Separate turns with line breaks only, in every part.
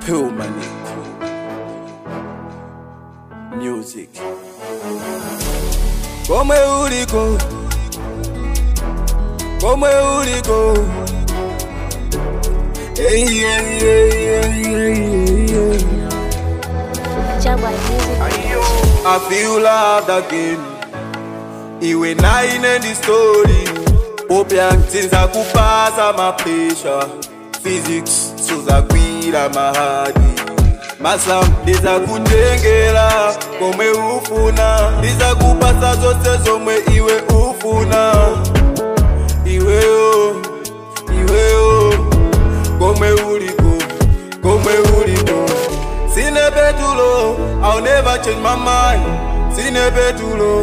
Humanity. Music. Come uliko. Come uliko. Hey, yeah, yeah, yeah, yeah, yeah.
Jaguar Music.
I feel loved again iwe naine ndi story popya ntinza kupasa mapresha physics suzagwira mahadi masam ndizakutengera komwe ufuna ndizakupasa zose zomwe iwe ufuna iweyo iweyo komwe uliko komwe uliko sine petulo i'll never change my mind sine petulo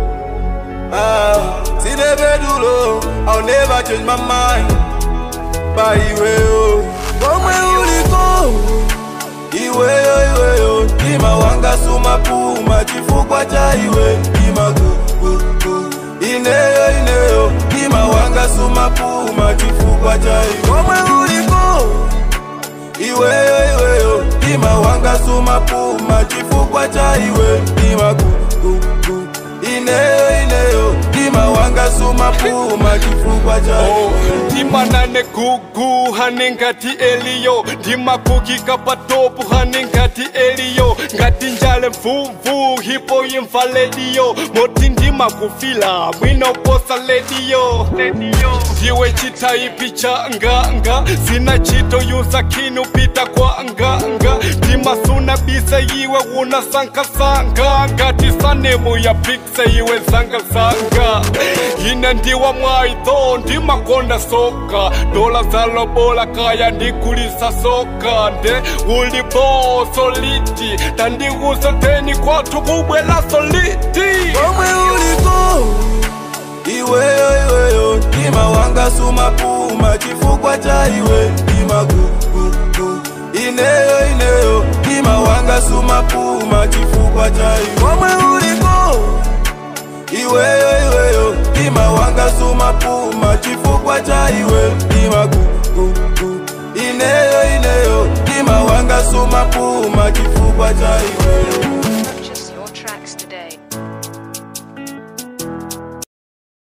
ah sine petulo i'll never change my mind ba iweyo komwe uliko iweyo iweyo ndima wanga sumapuma chifukwa cha iwe ndima kukuku ineyo ineyo ndima wanga sumapuma chifukwa cha iwe komwe uliko iweyo iweyo ndima wanga sumapuma chifukwa cha iwe ndima kukuku ineyo ineyo ndima wanga sumapuma chifukwa cha iwe
ndimanane gugu hane ngati eliyo ndimakukika patopu hane ngati eliyo ngati njale mvumvu hipo imva lediyo moti ndimakufila mwinoposa lediyo ndiwe chitaipi cha nganga sina chito yuza kinu pita kwa nganga ndimasuna bisa iwe una sangasanga ngati sanemu ya piksa iwe zangazanga ine ndiwa mwaitho ndimakonda soka dola za lobola kaya ndikulisa soka nde ulipo soliti tandikuso teni kwathu kubwela soliti
komwe uliko iweyo iweyo ndima wanga sumapuma chifukwa cha iwe ndima kukuku ineyo ineyo ndima wanga sumapuma chifukwa cha iwe komwe uliko iweyo iweyo ndima wanga sumapuma chifukwa cha iwe ndima kukuku ineyo ineyo ndima wanga sumapuma chifukwa cha iwe